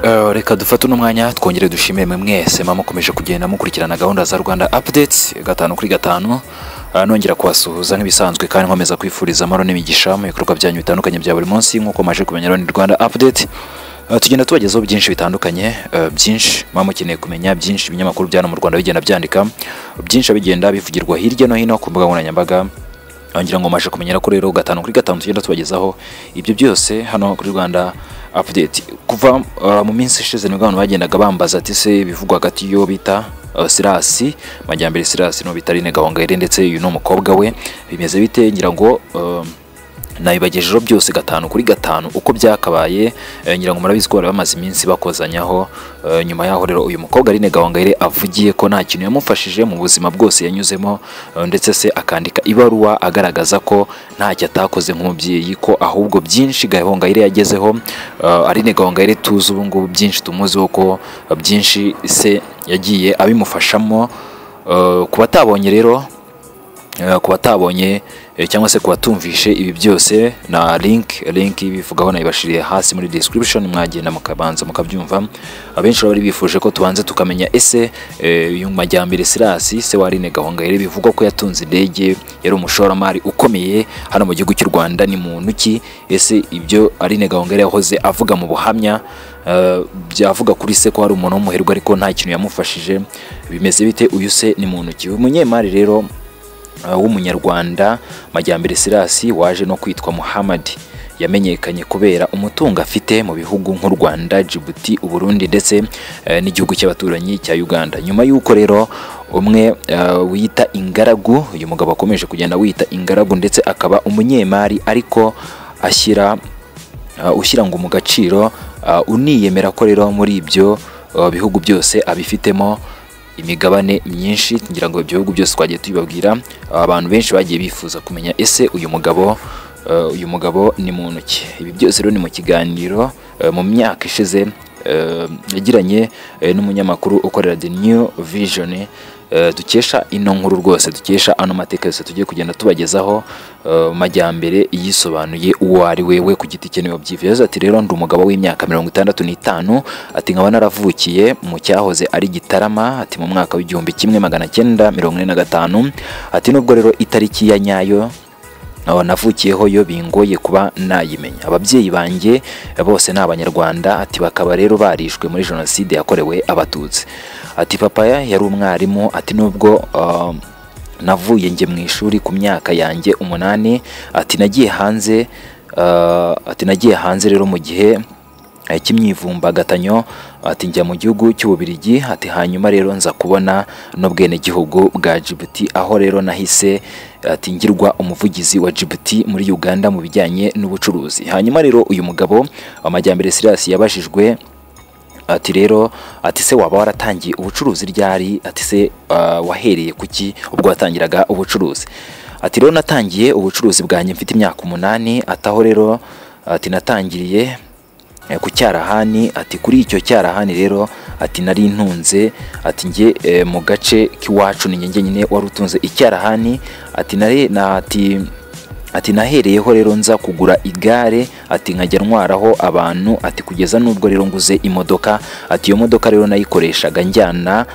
Eh, reka dufate uno mwanya twongere dushimire mwe mwese mama mukomeje kugenda mukurikirana gahunda za rwanda updates gatanu kuri gatanu Ah, nongera kubasuhuza nk'ibisanzwe kandi nkomeza kwifuriza amahoro n'imigisha mu bikorwa byanyu bitandukanye bya buri munsi nk'uko maje kumenya rero ni rwanda update Ah, tugenda tubagezaho byinshi bitandukanye eh, byinshi muba mukeneye kumenya byinshi ibinyamakuru bya hano mu rwanda bigenda byandika byinshi bigenda bivugirwa hirya no hino ku mbuga nkoranyambaga ngira ngo maje kumenyera ko rero gatanu kuri gatanu tugenda tubagezaho ibyo byose hano kuri rwanda update kuva uh, mu minsi ishize nibwo abantu bagendaga bambaza ati se bivugwa hagati yo bita uh, sirasi majyambere sirasi no bita Aline gahongayire ndetse uyu ni umukobwa we bimeze bite ngira ngo um, nabibagejejeho byose gatanu kuri gatanu uko byakabaye eh, ngira ngo murabizi ko bari bamaze iminsi bakozanyaho eh, nyuma yaho rero uyu mukobwa Aline Gahongayire avugiye ko nta kintu yamufashije mu buzima bwose yanyuzemo eh, ndetse se akandika ibaruwa agaragaza ko ntacyo atakoze nk'umubyeyi ko ahubwo byinshi Gahongayire yagezeho eh, Aline Gahongayire tuzi ubu ngubu byinshi tumuziho ko eh, byinshi se yagiye abimufashamo eh, ku batabonye rero Eh, ku batabonye eh, cyangwa se ku batumvishe ibi byose na link link ibivugaho nayibashiriye hasi muri description mwagenda mukabanza mukabyumva abenshi bari bifuje ko tubanze tukamenya ese eh, uyu majyambere Sirasi se wa Aline Gahongayire bivugwa ko yatunze indege yari umushoramari ukomeye hano mu gihugu cy'u Rwanda ni muntu ki ese ibyo Aline Gahongayire yahoze avuga mu buhamya eh, byavuga kuri se ko hari umuntu w'umuherwe ariko nta kintu yamufashije bimeze bite uyu se ni muntu ki uyu munyemari rero Uh, w'umunyarwanda majyambere sirasi waje no kwitwa muhamadi yamenyekanye kubera umutungo afite mu bihugu nk'u rwanda jibuti uburundi ndetse eh, n'igihugu cy'abaturanyi cya uganda nyuma y'uko rero umwe eh, wita ingaragu uyu mugabo akomeje kugenda wita ingaragu ndetse akaba umunyemari ariko ashyira uh, ushyira ngo mu gaciro uh, uniyemera ko rero muri ibyo uh, bihugu byose abifitemo imigabane myinshi ngira ngo ibyo bihugu byose twagiye tubibabwira abantu benshi bagiye bifuza kumenya ese uyu mugabo uh, uyu mugabo ni muntu ki ibi byose rero ni mu kiganiro uh, mu myaka ishize uh, yagiranye uh, n'umunyamakuru ukorera the new vision uh, dukesha ino nkuru rwose dukesha ano mateka yose tugiye kugenda tubagezaho uh, majyambere yisobanuye uwo ari we we ku giti cye niwe wabyivuye yagize ati rero ndi umugabo w'imyaka mirongo itandatu n'itanu ati nkaba naravukiye mu cyahoze ari gitarama ati mu mwaka w'igihumbi kimwe magana cyenda mirongo ine na gatanu ati nubwo rero itariki ya nyayo aho navukiyeho yo bingoye kuba nayimenya ababyeyi banjye bose ni abanyarwanda ati bakaba rero barishwe muri jenoside yakorewe abatutsi ati papa yari umwarimu ati nubwo ah, navuye njye mu ishuri ku myaka yanjye umunani ati nagiye hanze ah, ati nagiye hanze rero mu gihe eh, cy'imyivumbagatanyo ati njya mu gihugu cy'ububirigi ati hanyuma rero nza kubona n'ubwenegihugu bwa Djibouti aho rero nahise ati ngirwa umuvugizi wa Djibouti muri Uganda mu bijyanye n'ubucuruzi hanyuma rero uyu mugabo amajyambere Silas yabajijwe ati rero ati se waba waratangiye ubucuruzi ryari ati se uh, wahereye kuki ubwo watangiraga ubucuruzi ati rero natangiye ubucuruzi bwanjye mfite imyaka umunani ataho rero ati natangiriye eh, ku cyarahani ati kuri icyo cyarahani rero ati nari ntunze ati njye eh, mu gace k'iwacu ni njye nyine wari utunze icyarahani ati nare na ati ati nahereyeho rero nza kugura igare ati nkajya ntwaraho abantu ati kugeza n'ubwo rero nguze imodoka ati iyo modoka rero nayikoreshaga njyana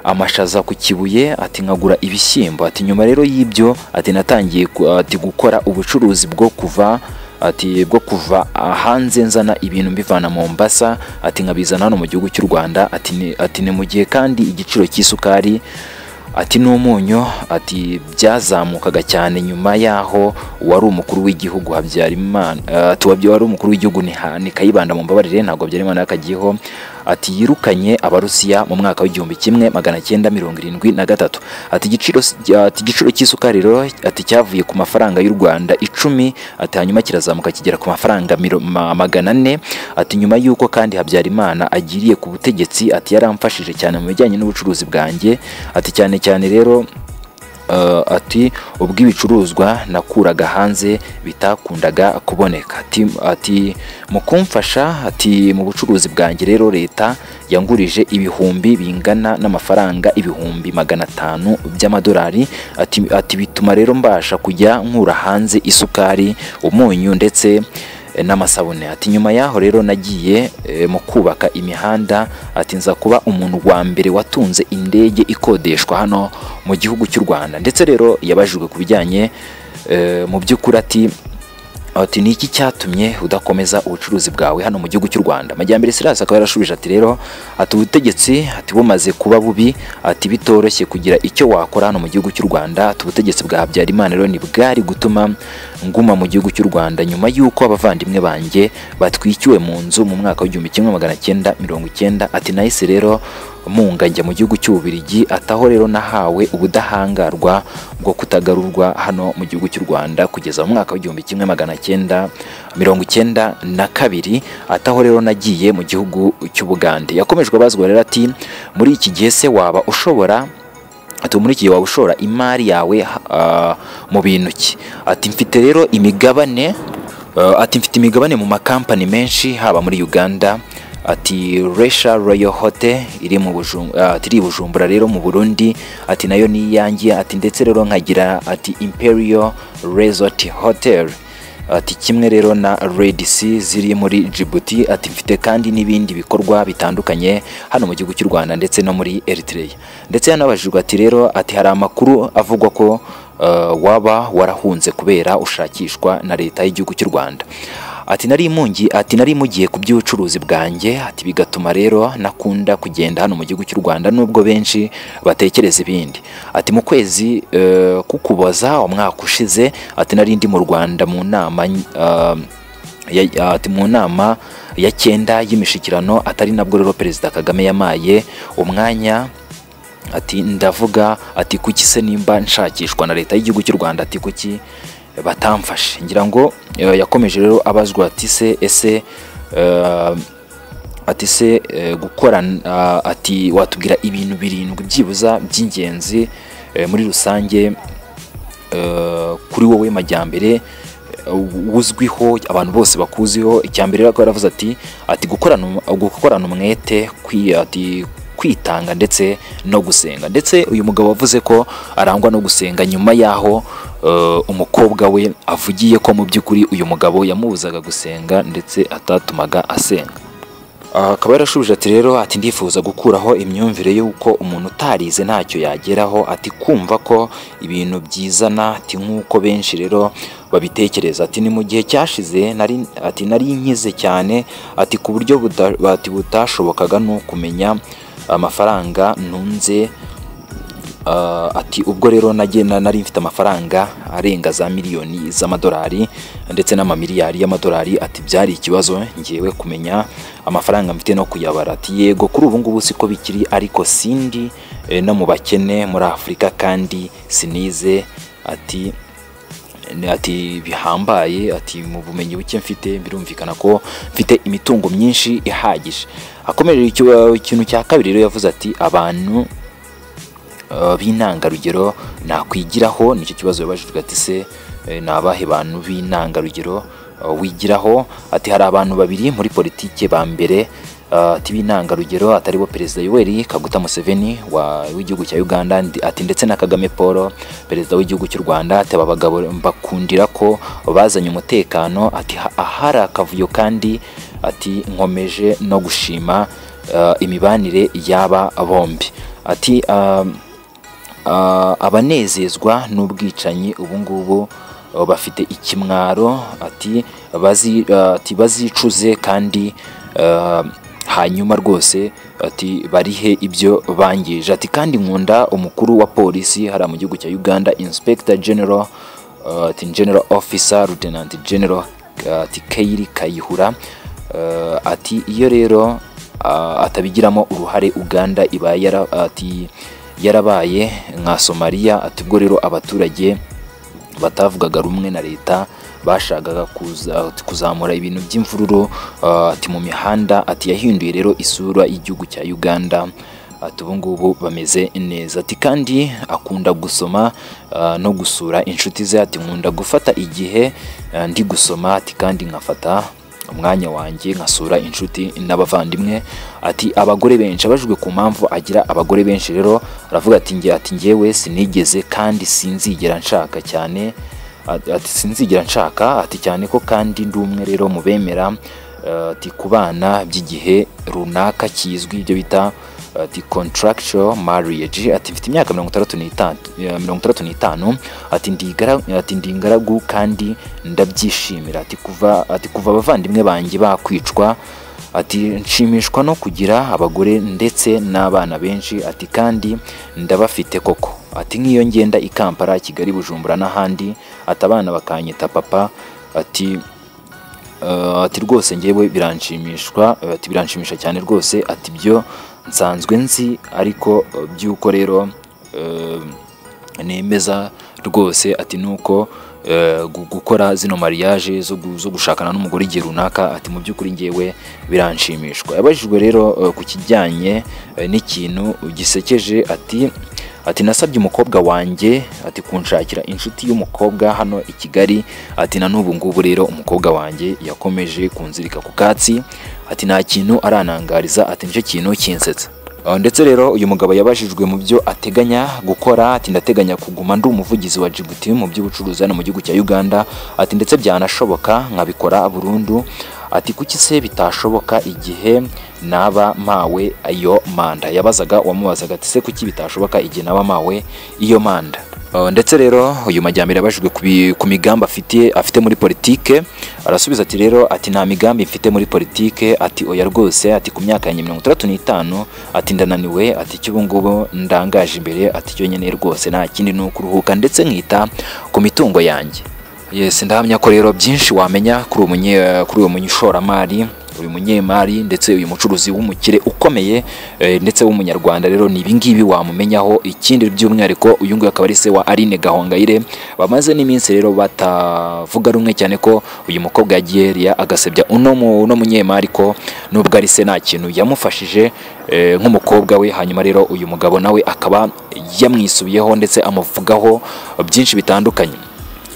amashaza ku kibuye ati nkagura ibishyimbo ati nyuma rero y'ibyo ati natangiye ku- ati gukora ubucuruzi bwo kuva ati bwo kuva hanze nzana ibintu mbivana mu mbasa ati nkabizana hano mu gihugu cy'u rwanda ati ni- ati ni mu gihe kandi igiciro cy'isukari ati n'umunyu ati byazamukaga cyane nyuma yaho uwari umukuru w'igihugu habyarimana eh, ati uwabyo wari umukuru w'igihugu ni Ha- ni kayibanda mu mbabarire ntabwo habyarimana yakagiyeho ati yirukanye abarusiya mu mwaka w'igihumbi kimwe magana cyenda mirongo irindwi na gatatu ati igiciro si- ati igiciro cy'isukari rero ati cyavuye ku mafaranga y'u Rwanda icumi ati hanyuma kirazamuka kigera ku mafaranga miro- ma- magana ane ati nyuma y'uko kandi Habyarimana agiriye ku butegetsi ati yaramfashije cyane mu bijyanye n'ubucuruzi bwanjye ati cyane cyane rero Uh, ati ubwo ibicuruzwa nakuraga hanze bitakundaga kuboneka ati, ati mu kumfasha ati mu bucuruzi bwanjye rero leta yangurije ibihumbi bingana n'amafaranga ibihumbi magana atanu by'amadolari ati, ati bituma rero mbasha kujya nkura hanze isukari umunyu ndetse eh, n'amasabune ati nyuma yaho rero nagiye eh, mu kubaka imihanda ati nza kuba umuntu wa mbere watunze indege ikodeshwa hano mu gihugu cy'u Rwanda ndetse rero yabajijwe ku bijyanye eh, mu by'ukuri ati ati ni iki cyatumye udakomeza ubucuruzi bwawe hano mu gihugu cy'u Rwanda Majyambere Silas akaba yarashubije ati rero ati ubutegetsi ati bumaze kuba bubi ati bitoroshye kugira icyo wakora hano mu gihugu cy'u Rwanda ati ubutegetsi bwa Habyarimana rero ntibwari gutuma nguma mu gihugu cy'u Rwanda nyuma y'uko abavandimwe banjye batwikiwe mu nzu mu mwaka w'igihumbi kimwe magana cyenda mirongo icyenda ati nahise rero munga njya mu gihugu cy'Ububiligi ataho rero nahawe ubudahangarwa bwo kutagarurwa hano mu gihugu cy'u Rwanda kugeza mu mwaka w'igihumbi kimwe magana cyenda mirongo icyenda na kabiri ataho rero nagiye mu gihugu cy'Ubugande yakomejwe abazwa rero ati muri iki gihe se waba ushobora ati muri iki gihe waba ushora imari yawe ah, mu bintu ki ati mfite rero imigabane eh, ati mfite imigabane mu makampani menshi haba muri Uganda ati Resha Royal Hotel iri mu Bujumbura ati iri i Bujumbura rero mu Burundi ati nayo ni iyanjye ati ndetse rero nkagira ati Imperial Resort Hotel ati kimwe rero na Red Sea ziri muri Djibouti ati mfite kandi n'ibindi bikorwa bitandukanye hano mu gihugu cy'u Rwanda ndetse no muri Eritrea ndetse yanabajijwe ati rero ati hari amakuru avugwa ko eh, waba warahunze kubera ushakishwa na leta y'igihugu cy'u Rwanda ati nari imungi ati nari mugiye ku by'ubucuruzi bwanjye ati bigatuma rero nakunda kugenda hano mu gihugu cy'u Rwanda nubwo benshi batekereza ibindi ati mu kwezi eh, kukuboza umwaka ushize ati nari ndi mu Rwanda mu nama eh, ya- ati mu nama ya cyenda y'imishikirano atari nabwo rero perezida kagame yamaye umwanya ati ndavuga ati kuki se nimba nshakishwa na leta y'igihugu cy'u rwanda ati kuki batamfashe ngira ngo eh, yakomeje rero abazwa ati se ese eh, ati se eh, gukorana ah, ati watubwira ibintu birindwi byibuza by'ingenzi eh, muri rusange eh, kuri wowe majyambere eh, uzwiho abantu bose bakuziho icyambere rero akaba yaravuze ati ati gukorana um- gukorana umwete kwi- ati kwitanga ndetse no gusenga ndetse uyu mugabo wavuze ko arangwa no gusenga nyuma y'aho eh, umukobwa we avugiye ko mu by'ukuri uyu mugabo yamubuzaga gusenga ndetse atatumaga asenga akaba yarashubije ati rero ati ndifuza gukuraho imyumvire y'uko umuntu utarize ntacyo yageraho ati kumva ko ibintu byizana ati nk'uko benshi rero babitekereza ati ni mu gihe cyashize nari ati nari nkize cyane ati ku buryo buta- ati butashobokaga no kumenya amafaranga ntunze Ah, ati ubwo rero nagenda nari mfite amafaranga arenga za miliyoni z'amadolari ndetse n'amamiliyari y'amadolari ati byari ikibazo ngewe kumenya amafaranga mfite no kuyabara ati yego kuri ubu ngubu siko bikiri ariko sindi eh, no mu bakene muri afurika kandi sinize ati ni- ati bihambaye ati mu bumenyi buke mfite birumvikana ko mfite imitungo myinshi ihagije akomeje icyo- ikintu cya kabiri rero yavuze ati abantu eh, b'intangarugero nakwigiraho nicyo kibazo yabajijwe ati se eh, ni abahe bantu b'intangarugero eh, wigiraho ati hari abantu babiri muri politike ba mbere eh, ati b'intangarugero atari bo perezida yoweri kaguta museveni wa- w'igihugu cya uganda ndi- ati ndetse na kagame paul perezida w'igihugu cy'u rwanda ati aba bagabo mbakundira ko bazanye umutekano ati "Ha- ahari akavuyo kandi ati nkomeje no gushima eh, imibanire y'aba bombi ati um, Ah, abanezezwa n'ubwicanyi ubu ngubu ah, bafite ikimwaro ati bazi- ah, ati bazicuze kandi ah, hanyuma rwose ati barihe ibyo bangije ati kandi nkunda umukuru wa polisi hariya mu gihugu cya uganda inspector general ah, ati general officer lieutenant general ah, ati kairi kayihura Ah, ati iyo rero ah, atabigiramo uruhare uganda iba yara, ati, yarabaye nka somaliya ati ubwo rero abaturage batavugaga rumwe na leta bashakaga kuza- kuzamura ibintu by'imvururu ah, ati mu mihanda ati yahinduye rero isura y'igihugu cya uganda ati ubu ngubu bameze neza ati kandi akunda gusoma ah, no gusura inshuti ze ati nkunda gufata igihe ah, ndi gusoma ati kandi nkafata umwanya wanjye nkasura inshuti n'abavandimwe ati abagore benshi abajijwe ku mpamvu agira abagore benshi rero aravuga ati njye ati njyewe sinigeze kandi sinzigera nshaka cyane Ati- ati sinzigira nshaka ati cyane ko kandi ndi umwe rero mu bemera eh, ati ku bana by'igihe runaka kizwi ibyo bita ati contractual marriage ati mfite imyaka mirongo itandatu n'itanu eh, mirongo itandatu n'itanu ati ndi igara- ati ndi ingaragu kandi ndabyishimira ati kuva ati kuva abavandimwe banjye bakwicwa ati nshimishwa no kugira abagore ndetse n'abana benshi ati kandi ndabafite koko ati nk'iyo ngenda i Kampala Kigali Bujumbura n'ahandi ati abana bakanyita papa ati eh, ati rwose ngewe biranshimishwa eh, ati biranshimisha cyane rwose ati byo nsanzwe nzi ariko eh, by'uko rero eh, nemeza rwose ati nuko eh, gu- gukora zino mariage zo gu- zo gushakana n'umugore igihe runaka ati mu by'ukuri ngewe biranshimishwa yabajijwe rero eh, ku kijyanye eh, n'ikintu gisekeje ati ati nasabye umukobwa wanjye ati kunshakira inshuti y'umukobwa hano i Kigali ati na n'ubu ngubu rero umukobwa wanjye yakomeje kunzirika ku katsi ati nta kintu aranangariza ati nicyo kintu kinsetsa Uh, ndetse rero uyu mugabo yabajijwe mu byo ateganya gukora ati ndateganya kuguma ndi umuvugizi wa Djibouti mu by'ubucuruzi hano mu gihugu cya Uganda ati ndetse byanashoboka nkabikora burundu ati kuki se bitashoboka igihe naba mpawe iyo manda yabazaga uwamubazaga ati se kuki bitashoboka igihe naba mpawe iyo manda Uh, ndetse rero uyu majyambere yabajijwe ku bi- ku migambi afite afite muri politike arasubiza ati rero ati nta migambi mfite muri politike ati oya rwose ati ku myaka yanjye mirongo itandatu n'itanu ati ndananiwe ati icyo ubu ngubu ndangaje imbere ati cyo nyine rwose nta kindi ni ukuruhuka ndetse nkita ku mitungo yanjye Yes, ndahamya ko rero byinshi wamenya kuri uwo munye kuri uwo munyishoramari uyu munyemari ndetse uyu mucuruzi w'umukire ukomeye eh, ndetse w'umunyarwanda rero ni ibingibi wamumenyaho ikindi by'umwihariko uyu nguyu akaba ari se wa Aline Gahongayire bamaze n'iminsi rero batavuga rumwe cyane ko uyu mukobwa yagiye Ria agasebya uno mu uno munyemari ko nubwo ari se nta kintu yamufashije eh, nk'umukobwa we hanyuma rero uyu mugabo nawe akaba yamwisubiyeho ndetse amuvugaho byinshi bitandukanye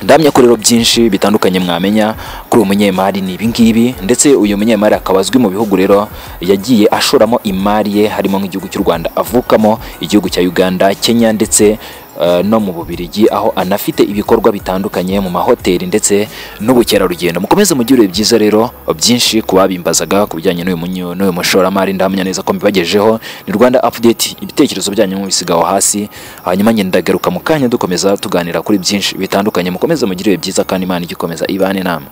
ndamya ko rero byinshi bitandukanye mwamenya kuri uwo munyemari ni ibingibi ndetse uyu munyemari akaba azwi mu bihugu rero yagiye ashoramo imari ye harimo nk'igihugu cy'u Rwanda avukamo igihugu cya Uganda Kenya ndetse eh, no mu Bubiligi aho anafite ibikorwa bitandukanye mu mahoteli ndetse n'ubukerarugendo mukomeze mugire byiza rero byinshi ku babimbazaga ku bijyanye n'uyu munyo- n'uyu mushoramari ndahamya neza ko mbibagejeho ni Rwanda Update ibitekerezo byanyu mubisigaho hasi hanyuma njye ndagaruka mu kanya dukomeza tuganira kuri byinshi bitandukanye mukomeze mugire ibihe byiza kandi Imana igikomeza ibane namwe